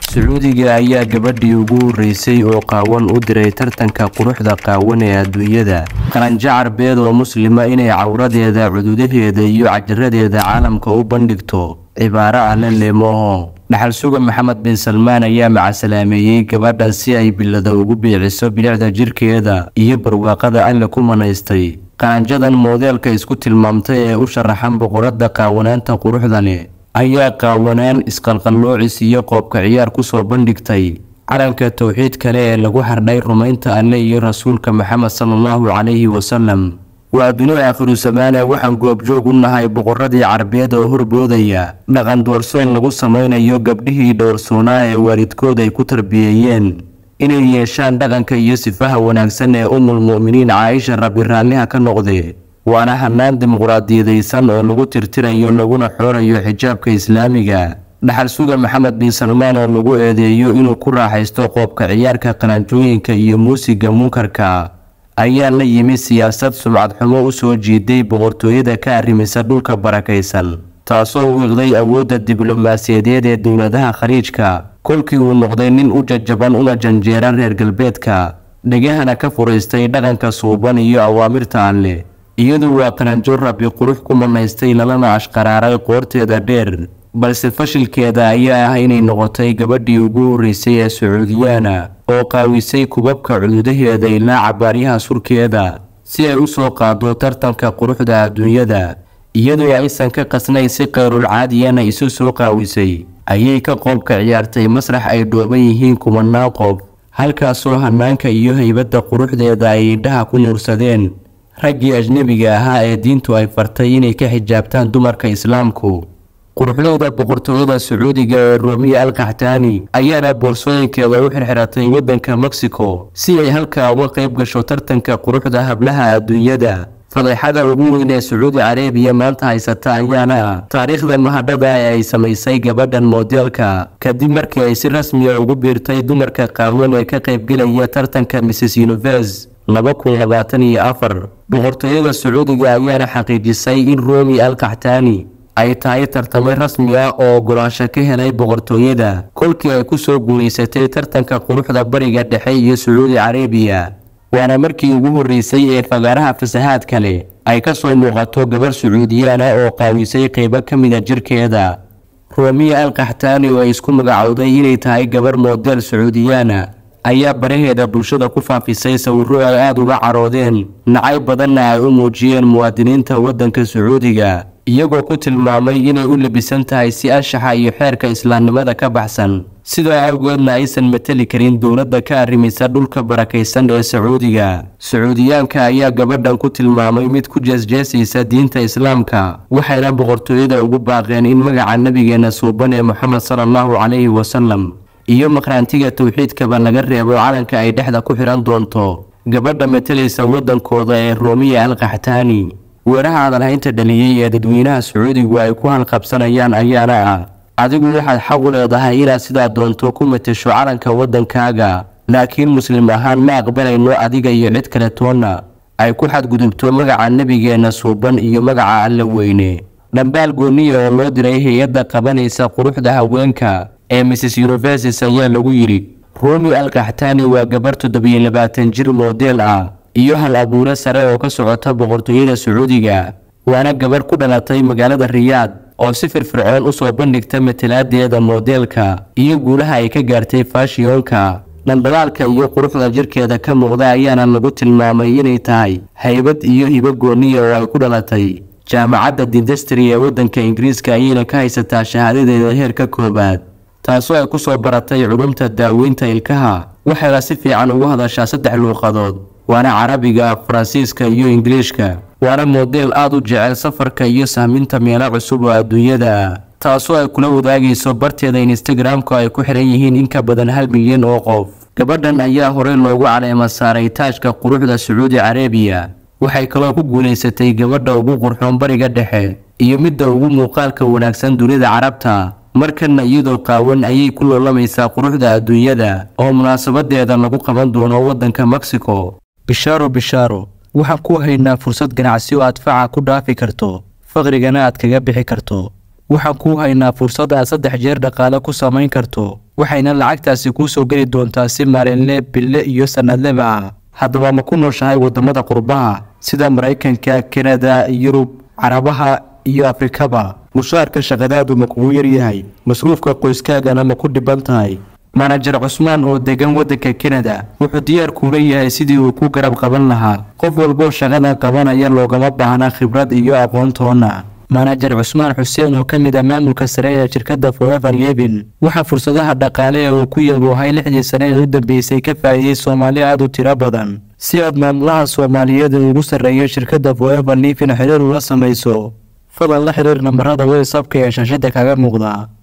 sacuudiga ayaa gabadhii ugu horreysay oo qaawan u diray tartanka quruxda qaawan ee adduunyada qaranjo carbeed oo muslima inay cawradeeda cududaheeda iyo cajaradeeda caalamka u bandhigto cibaaro alle leemoho dhaxal suga maxamed bin salmaan ayaa macasalaameeyey gabadhan si ay bilada ugu biiciso bilicda jirkeeda iyo barwaaqada alle ku manaystay qaranjadan moodeelka isku tilmaamtay ee u sharaxan boqorada qaawanaanta quruxda leh ayaa qaawanaan isqalqalloocis iyo qoobka ciyaar kusoo bandhigtay calanka towxiid kale ee lagu xardhay rumaynta alle iyo rasuulka maxamed sala allahu calayhi wasalam waa binu aakhiru samaana waxaan goobjoog u nahay boqoradii carbeed oo horboodaya dhaqan doorsoon lagu samaynayo gabdhihii dhowrsoonaa ee waalidkood ay ku tarbiyeeyeen inay yeeshaan dhaqanka iyo sifaha wanaagsan ee umul mu'miniin caaisha rabbi raalliha ka noqde waana hanaan dimuqraadiyadaysan oo lagu tirtirayo laguna xoorayo xijaabka islaamiga dhaxal suga maxamed bin salmaan oo lagu eedeeyo inuu ku raaxaysto qoobka ciyaarka qalanjooyinka iyo muusiga munkarka ayaa la yimi siyaasad sumcad xumo u soo jiiday boqortooyada ka arrimisa dhulka barakaysan taasoo wiiqday awoodda diblomaasiyadeed ee dowladaha khaliijka kolkii uu noqday nin u jajaban una janjeera reer galbeedka dhegahana ka furaystay dhaqanka suuban iyo awaamirta alleh iyadu waa qaranjo rabbi qurux ku manaystay lalana ashqaraaray qoorteeda dheer balse fashilkeeda ayaa ah inay noqotay gabadhii ugu horreysay ee sacuudiyaana oo qaawisay kubabka cududaheeda ilaa cabaaryaha surkeeda si ay u soo qaado tartanka quruxda adduunyada iyadoo aysan ka qasnayn si qayrul caadiyana isu soo qaawisay ayay ka qoobka ciyaartay masrax ay dhooban yihiin kumanaan qof halkaasoo hanaanka iyo haybadda quruxdeeda ay indhaha ku nuursadeen raggii ajnebiga ahaa ee diintu ay fartay inay ka xijaabtaan dumarka islaamku quruxdooda boqortooyada sacuudiga ee romiya al kaxtaani ayaana boorsooyinkeeda u xirxiratay waddanka mexico si ay halkaa uga qayb gasho tartanka quruxda hablaha adduunyada fadeexada ugu weyn ee sacuudi carabiya maanta haysata ayaana ah taariikhda mahadhada ee ay samaysay gabadhan moodeelka kadib markii ay si rasmiya ugu biirtay dumarka qaawan ee ka qaybgelaya tartanka mrs univers laba kun labaatan iyo afar boqortooyada sacuudiga ayaana xaqiijisay in romi al kaxtaani ay tahay tartamay rasmi ah oo ogolaansho ka helay boqortooyada kolkii ay kusoo guulaysatay tartanka quruxda bariga dhexe iyo sacuudi carabiya waana markii ugu horreysay ee fagaaraha fasahaad kale ay ka soo muuqato gabar sacuudiyaan ah oo qaawisay qeybo ka mida jirkeeda romiya al kaxtaani oo ay isku magacowday inay tahay gabar moodeel sacuudiyaana ayaa baraheeda bulshada ku faafisay sawiro ay aada uga caroodeen nacay badanna ay u muujiyeen muwaadiniinta waddanka sacuudiga iyagoo ku tilmaamay inay u labisan tahay si anshaxa iyo xeerka islaamnimada ka baxsan sidaa awgeedna aysan mateli karin dowladda ka arrimisa dhulka barakaysan ee sacuudiga sacuudiyaanka ayaa gabadhan ku tilmaamay mid ku jeesjeesaysa diinta islaamka waxayna boqortooyada ugu baaqeen in magaca nebigeenna suuban ee moxamed sala allahu calayhi wasalam iyo maqraantiga towxiidkaba laga reebo calanka ay dhexda ku xidhan doonto gabadha matalaysa waddankooda ee romiya al kaxtaani weeraha hadalhaynta dhaliyey ee dadweynaha sacuudigu ay ku halqabsanayaan ayaana ah adigu waxaad xaq u leedahay inaad sidaa doonto ku matasho calanka waddankaaga laakiin muslim ahaan ma aqbalayno adiga iyo cid kale toonna ay ku xadgudubto magaca nebigeenna suuban iyo magaca alle weyne dhambaal gooniya oo loo diray hay-adda qabanaysa quruxda haweenka ee mrs universis ayaa lagu yidhi romi al kaxtaani waa gabar toddobiyo labaatan jir moodeel ah iyo hal abuure sare oo ka socota boqortooyada sacuudiga waana gabar ku dhalatay magaalada riyaad oo si firfircoon usoo bandhigta matalaadeeda moodeelka iyo guulaha ay ka gaartay faashiyonka dhandhalaalka iyo quruxda jirkeeda ka muuqda ayaana lagu tilmaamay inay tahay haybad iyo hibo gooniya oo ay ku dhalatay jaamacadda dindastri ee waddanka ingiriiska ayayna ka haysataa shahaadadeeda heerka koowaad taasoo ay ku soo baratay culumta daaweynta ilkaha waxayna si fiican ugu hadashaa saddex luuqadood waana carabiga faransiiska iyo ingiliishka waana moodeel aada u jecel safarka iyo sahminta meelo cusub oo adduunyada ah taasoo ay kula wadaagayso barteeda instagramka ay ku xiran yihiin in ka badan hal milyan oo qof gabadhan ayaa horey loogu caleema saaray taajka quruxda sacuudi carabiya waxay kaloo ku guulaysatay gabadha ugu qurxoon bariga dhexe iyo midda ugu muuqaalka wanaagsan dunida carabta markana iyadoo qaawan ayay ku loolamaysaa quruxda adduunyada oo munaasabadeeda lagu qaban doono waddanka mexico bishaaro bishaaro waxaan ku haynaa fursad ganacsi oo aad faca ku dhaafi karto faqrigana aad kaga bixi karto waxaan kuu haynaa fursad aad saddex jeer dhaqaale ku samayn karto waxayna lacagtaasi kuu soo geli doontaa si maalinle bille iyo sannadleba ah haddaba ma ku nooshahay waddamada qurbaha sida maraykanka kanada yurub carabaha iyo afrikaba mushaarka shaqadaadu ma kugu yaryahay masruufka qoyskaagana ma ku dhiban tahay manajer cusmaan oo degan waddanka kanada wuxuu diyaar kuula yahay sidii uu ku garab qaban lahaa qof walboo shaqada qabanaya loogama baahna khibrad iyo aqoontoona manajer cusmaan xuseen oo ka mid ah maamulka sare ee shirkadda forever levin waxaa fursadaha dhaqaale ee uu ku yaboohay lixdii sane ee u dambeysay ka faa'iidey soomaali aad u tiro badan si aad maamulaha soomaaliyeed ee ugu sarreeya shirkadda forever levin xiriir ula samayso fadlan la xiriir nambarada whatsapka ee shaashada kaga muuqda